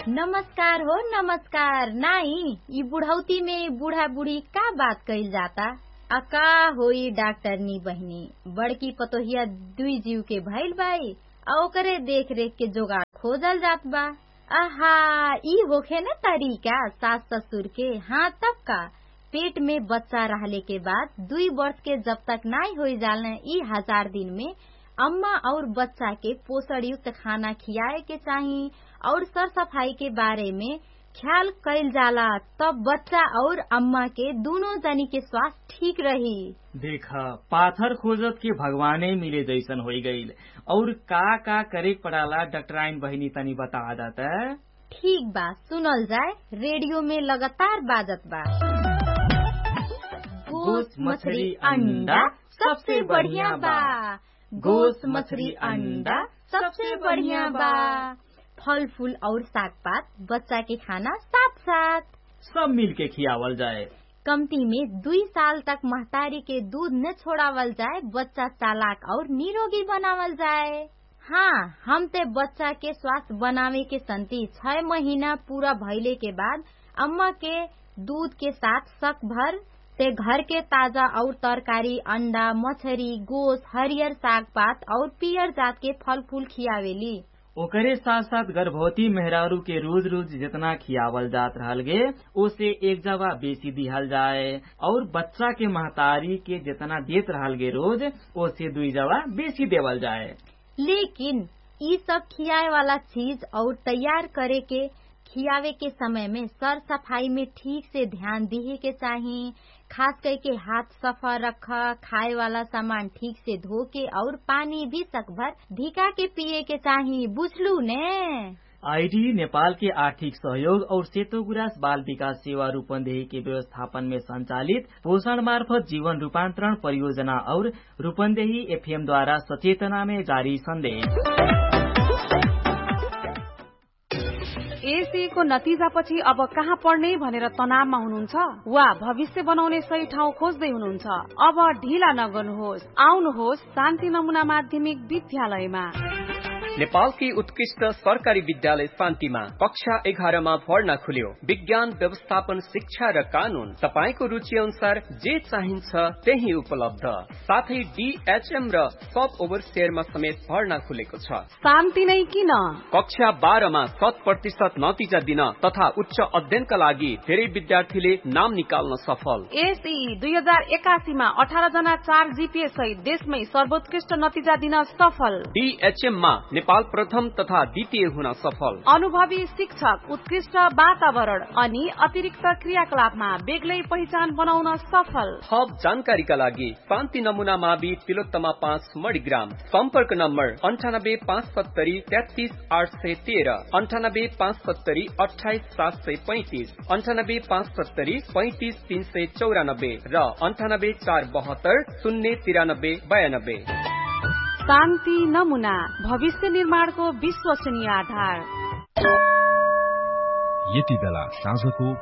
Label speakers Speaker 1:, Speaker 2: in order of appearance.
Speaker 1: नमस्कार हो नमस्कार नाई ई बुढ़ौती में बूढ़ा बूढ़ी का बात कइल जाता अका होई डॉक्टरनी बहिनी बड़की पतोहिया दुई जीव के भइल बाई आ ओकरे देख रेख के जोगाड़ खोजल जात बा आहा ई होखे न तरीका सास ससुर के हाँ तब का पेट में बच्चा रहले के बाद दुई वर्ष के जब तक नाई हो जालन ई हजार दिन में अम्मा और बच्चा के पोषण युक्त खाना खियाए के चाही और सर सफाई के बारे में ख्याल कइल जाला तब बच्चा और अम्मा के दोनों जनी के स्वास्थ्य ठीक रही
Speaker 2: देख पाथर खोजत के भगवाने मिले जैसन हो गईल और का का करे पड़ाला डॉक्टराइन बहिनी तनी बता दाता
Speaker 1: ठीक बा सुनल जाए रेडियो में लगातार बाजत बा गोस मछली अंडा सबसे बढ़िया बा गोस मछली अंडा सबसे बढ़िया बा फल फूल और साग पात बच्चा के खाना साथ साथ
Speaker 2: सब मिल के खियावल जाए
Speaker 1: कमती में दुई साल तक महतारी के दूध न छोड़ावल जाए बच्चा चालाक और निरोगी बनावल जाए हाँ हम ते बच्चा के स्वास्थ्य बनावे के संति छह महीना पूरा भइले के बाद अम्मा के दूध के साथ शक भर ते घर के ताजा और तरकारी अंडा मछरी गोस हरियर साग पात और पियर जात के फल फूल खियावेली
Speaker 2: ओकरे साथ साथ गर्भवती मेहरारू के रोज रोज जितना खियावल जात रहल गे ओसे एक जगह बेसी दिहल जाए और बच्चा के महतारी के जितना देत रहल गे रोज ओसे दुई जगह बेसी देवल जाए
Speaker 1: लेकिन ई सब खियाए वाला चीज और तैयार करे के खियावे के समय में सर सफाई में ठीक से ध्यान दिए के चाही खास करके हाथ सफा रख खाए वाला सामान ठीक से धो के और पानी भी सकभर धिका के पिए के चाही बुझलू ने
Speaker 2: आईडी नेपाल के आर्थिक सहयोग और सेतो गुरास बाल विकास सेवा रूपन्देही के व्यवस्थापन में संचालित पोषण मार्फत जीवन रूपान्तरण परियोजना और रूपन्देही एफएम द्वारा सचेतना में जारी संदेश
Speaker 3: एसीको नतिजापछि अब कहाँ पढ्ने भनेर तनावमा हुनुहुन्छ वा भविष्य बनाउने सही ठाउँ खोज्दै हुनुहुन्छ अब ढिला नगर्नुहोस् आउनुहोस् शान्ति नमुना माध्यमिक विद्यालयमा
Speaker 4: नेपालकी उत्कृष्ट सरकारी विद्यालय शान्तिमा कक्षा एघारमा भर्ना खुल्यो विज्ञान व्यवस्थापन शिक्षा र कानून तपाईँको रुचि अनुसार जे चाहिन्छ त्यही उपलब्ध साथै डीएचएम र सब ओभरसियरमा समेत भर्ना खुलेको छ
Speaker 3: शान्ति नै किन
Speaker 4: कक्षा बाह्रमा शत प्रतिशत नतिजा दिन तथा उच्च अध्ययनका लागि धेरै विद्यार्थीले नाम निकाल्न सफल
Speaker 3: एसई दुई हजार एकासीमा अठार जना चार जीपीए सहित देशमै सर्वोत्कृष्ट नतिजा दिन सफल
Speaker 4: डीएचएममा नेपाल प्रथम तथा द्वितीय हुन सफल
Speaker 3: अनुभवी शिक्षक उत्कृष्ट वातावरण अनि अतिरिक्त क्रियाकलापमा बेग्लै पहिचान बनाउन सफल
Speaker 4: थप जानकारीका लागि शान्ति नमुना मावि तिलोत्तमा पाँच मणिग्राम सम्पर्क नम्बर अन्ठानब्बे पाँच सत्तरी तेत्तिस आठ सय तेह्र अन्ठानब्बे पाँच सत्तरी अठाइस सात सय पैंतिस अन्ठानब्बे पाँच सत्तरी पैंतिस तीन सय चौरानब्बे र अन्ठानब्बे चार बहत्तर शून्य तिरानब्बे बयानब्बे
Speaker 3: शान्ति नमुना भविष्य निर्माणको विश्वसनीय आधार
Speaker 5: यति बेला साँझको